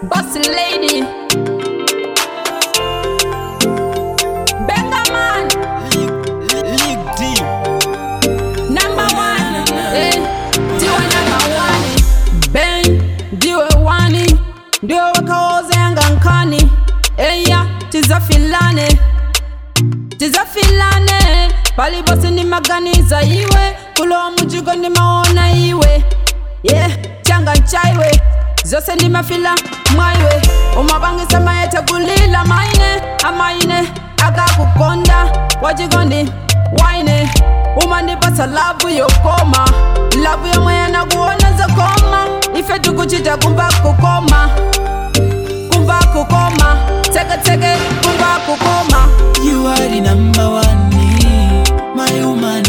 Bossy lady. Benga man. League D. Number one. Eh, ndiwe number one. Ben, ndiwe wani. Ndiwe wakaoza yanga nkani. Eya, tizafilane. tizafilane pali bose ndimaganiza iwe kulowa mujigo ndimaona iwe ye yeah, changa nchaiwe zose ndimafila mwaiwe umabangisa mayete kulila maine amaine akakukonda wachikondi waine umandipasa lavu yokoma lavu yomwe yanakuona zakoma ife tikuchita kumva kukoma kumva kukoma teketeke kumva kukoma You are the number one, my woman.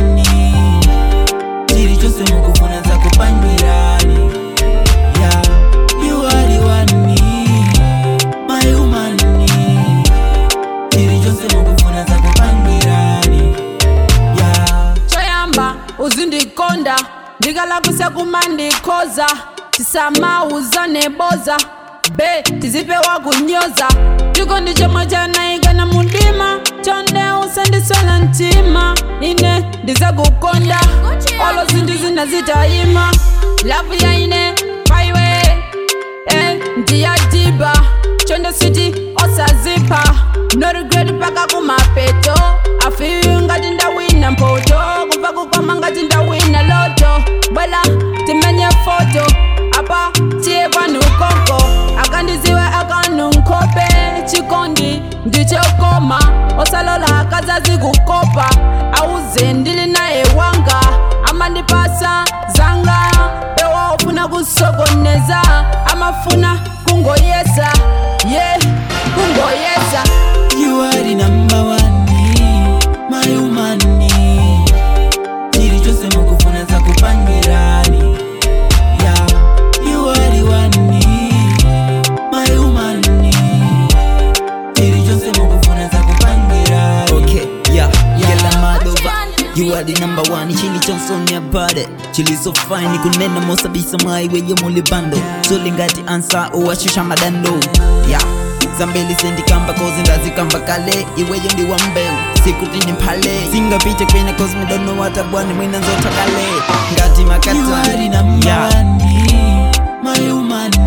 Chiri chose mukufuna za kupangirani. Yeah, you are the one, my woman. Chiri chose mukufuna za kupangirani. Yeah. choyamba uzindikonda ndikalakwisa kumandikhoza tisamauza neboza be tizipewa kunyoza tiko ndi chomwe chanayika na mundima chonde usandiswela mtima ine ndizakukonda olo zinthu zina zitayima lavu yaine paiwe eh, ndiyadiba chonde siti osazipa no regret paka kumapeto afiyu ngati ndawina mpoto kumva kukoma ngati ndawina loto bwela timenye foto apa tiye panu konko akandiziwe akanu nkhope chikondi ndichokoma osalola akazazi kukopa auze ndili naye wanga amandipasa zanga pewa ofuna kusokoneza amafuna kungoyesa ye yeah, kungoyesa You are the number one, my woman. Chiri chose mukufuna za kupangirani. Yeah, you are the one, my woman. Chiri chose mukufuna za kupangirani. Okay, yeah, yela madova You are the number one, chili Johnson ya bade Chili so fine, kunena mosabisa maiwe ye muli bando Soli ngati ansa uwashusha madando Yeah, zambeli sendi kamba kozi ndazi kamba kale Iweyo ndi wa mbeu, sikuti ni mpale Singa piche kwene cause me don't know what abwani mwina nzota kale Ngati You makata are the number Yeah. one, my woman.